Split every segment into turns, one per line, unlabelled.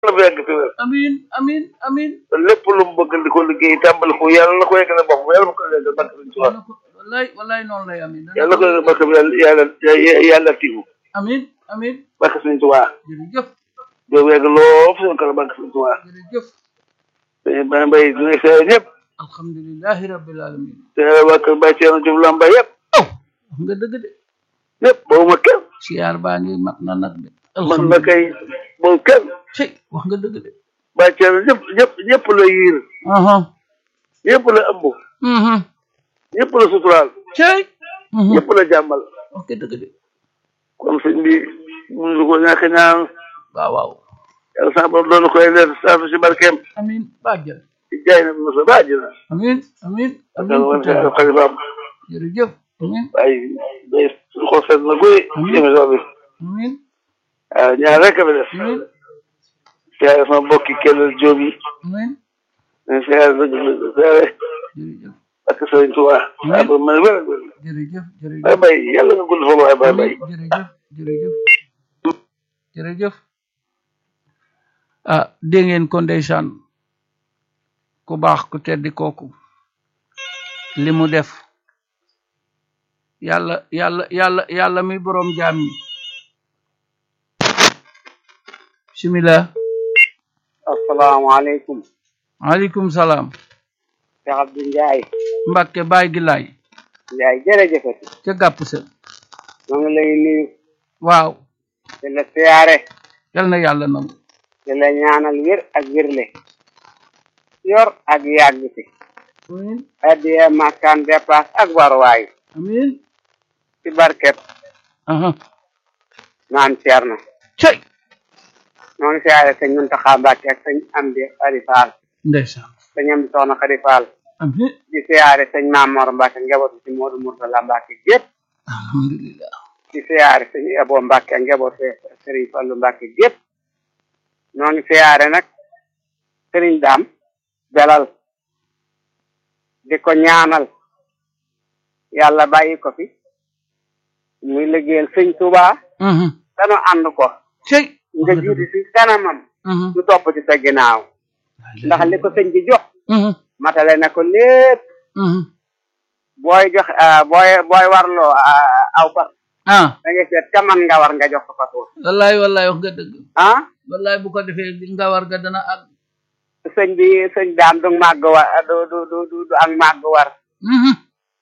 la fi yàgg fi wér
amin amin amin
te lépp lu mu bëgg di ko liggéey tàmbali ko yàlla na ko yeggale bopp yàlla na ko yeggale barke Sëñ Tuubaa
yàlla ko wallaay wallaay noonu lay amin
yàlla na ko yeggale barke bi yàlla yàlla yàlla tiigu
amin amin
barke Sëñ Tuubaa
jërëjëf
doo yegg loo fi seen kanam barke Sëñ Tuubaa
jërëjëf
te Baye Mbaye dina seere ñëpp
alhamdulilahi rabbil alamin
te waa kër Baye Thierno Diouf Lamba yëpp
aw wax nga dëgg de
ñëpp boobu ma kenn
siyaar baa ngi mat na nag de
man na kay boobu kenn
ci wax nga dëgg de
Baye Thierno ñëpp ñëpp ñëpp la yiir
aha
ñëpp la ëmb
mhm
ñëpp la suturaal
cey mhm
ñëpp la jàmmal
wax nga dëgg de
kon sëñ bi mënu ko ñàkk ñaan
waaw waaw
yàlla sa borom doon koy leer saatu si barkeem
amin bàjjal
ci jaay na mosa ba àjjana
amin amin
ak
amin
wan
ku tedd
xalifaam
jërëjëf amin
waaye day suñu xol sedd na guy ci émission bi
amin
waaw ñaar rek a fi def
amin
siyaare sama mbokki kellal jóob yi
amin
ne siyaare dëgg la siyaare
jërëjëf
ak sëriñ Tuubaa waaye ba mën wér ak wér
jërëjëf
Baye
jërëjëf
Mbaye yàlla nga gudd fa waaye Baye Mbaye
jërëjëf jërëjëf jërëjëf ah dégg ngeen ko ndeysaan ku baax ku teddi kooku li mu def yàlla yàlla yàlla yàlla mi boroom jaam yi bismillah
asalaamaaleykum
aleykum salaam
Cheikh Abdou Ndiaye
Mbàkke baay gi laay
Ndiaye jërëjëfati
ca gàpp sa
ñoo ngi lay nuyu
waaw
di la siyaare
yal na yàlla nangu
di la ñaanal wér ak wérle yor ak yàgg fi
amin
addiye makkaan dépasse ak warwaay
amin
ci barkeb
aha
naan Ceerno
cey
ñoo ngi siyaare sëñ Muntaxa Mbàkke ak sëñ Amdi Xadi Faal
ndeysaan
sëñ Amdi Soxna Xadi Faal
amin
di siyaare sëñ Mamor Mbàkke njabootu ci Moodu Murtala Mbàkke gépp
alhamdulillah
di siyaare sëñ Abo Mbàkke ak njabootu Sëriñ Fallu Mbàkke gépp ñoo ngi siyaare nag sëriñ daam belal di ko ñaanal yàlla bàyyi ko fi muy liggéeyal sëñ Tuubaa
mhm
danu ànd ko
cey
nga jiitu ci kanamam
mhm
ñu topp ci sa ginnaaw ndax li ko sëñ bi jox
mhm
matale na ko lépp
mhm
booy jox ah, booy booy warloo ah, aw fas
ah
da ngay seet ka man nga war nga jox ko fas wa
wallaay wallaay wax nga dëgg
ah
wallaay bu ko defee nga war ga dana ak
sëñ bi sëñ daam du màgg war du du du du du ak màgg war
mhm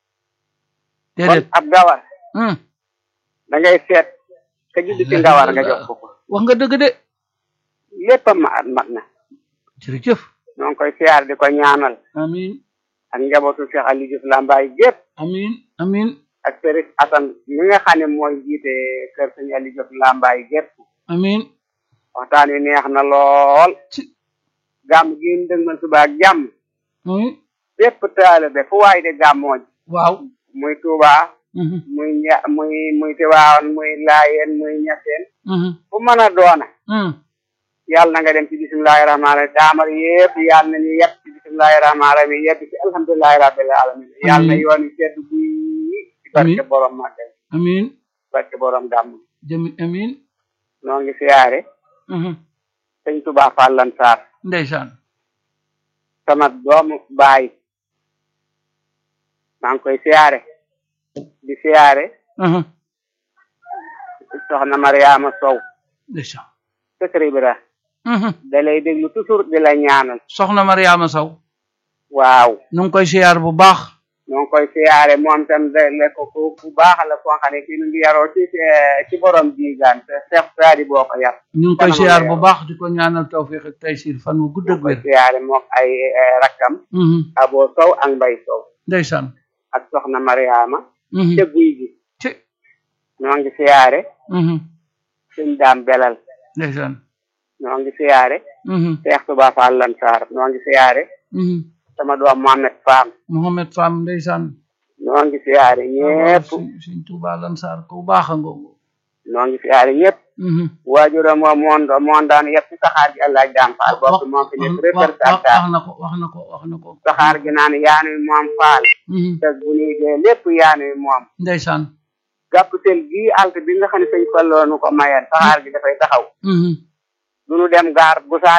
kon
déedéet
ab gawar
mhm
da ngay seet ka judd ci nga war nga jox ko ko
wax nga dëgg de
lépp a mat mat na
jërëjëf
ñoo ngi koy siyaar di ko ñaanal
amin
ak njabootu Cheikh Aliou Diouf Lambaye gépp
amin amin
ak Sëriñ Asan mi nga xam ne mooy jiite kër sëñ Aliou Diouf Lambaye gépp
amin
waxtaan wi neex na lool
ci
gàmm gi ñu dëgmal suba ak jàmm
amin
bépp taalibe fu waay di gàmmoo ji
waaw
muy Tuuba
mhm
muy ña muy muy Tiwaawan muy Laayeen muy Ñaseen
mhm
fu mën a doona
mhm
yàlla na nga dem ci bisimilahi rahmaani rahim daamar yëpp yàlla na ñu yëpp ci bisimilahi rahmaani rahim yëpp ci alhamdulilahi rabbil alamin yàlla na yoon yi sedd buy ci barke borom màggal
amin
barke borom gàmm
jami amin
noo ngi siyaare
mhm
sëñ Tuubaa Fallan Sarr
ndeysaan
sama doomu baay maa ngi koy siyaare di siyaare
mhm
soxna Mariama Sow
ndeysaan
sëkër Ibra
mhm
da lay déglu toujours di la ñaanal
soxna Mariama Sow
waaw
nu ngi koy siyaar bu baax
noo ngi koy siyaare moom tam de le ko ku ku baax la koo xam ne kii nu ngi yaroo ci ci borom diigaan te Cheikh Saadi boo ko yar
ñu ngi koy
Kanam
siyaar
la
bu
yor.
baax di ko ñaanal tawfiq ak taysir fan wu gudd
noo
ak
koy
wér
siyaare mook ay eh, rakkam
mhm
Abo Sow ak Mbay Sow
ndeysaan
ak soxna Mariama
mhm
ca guy gi
ci
noo ngi siyaare
mhm
suñ daam belal
ndeysaan
noo ngi siyaare
mhm
Cheikh Touba Fall Lansar noo ngi siyaare
mhm
sama doom Mohamed Fam
Mohamed Fam ndeysaan
noo ngi siyaare ñépp
suñ suñ Tuubaa Lansar ku baax a ngoogu
noo ngi siyaare ñépp
mhm
waajuram moom moon moon daan yëpp ci saxaar gi Allah jaam faal bokk moom fi nekk
wax wax
représentant
wax na ko wax na ko wax na ko
saxaar gi naan yaanuy moom faal
mhm
te bu ñuy dee lépp yaanuy moom
ndeysaan
gàpptel gii alt bi nga xam ne sëñ falloonu ko mayeen saxaar gi dafay taxaw
mhm
du nu dem gaar bu saa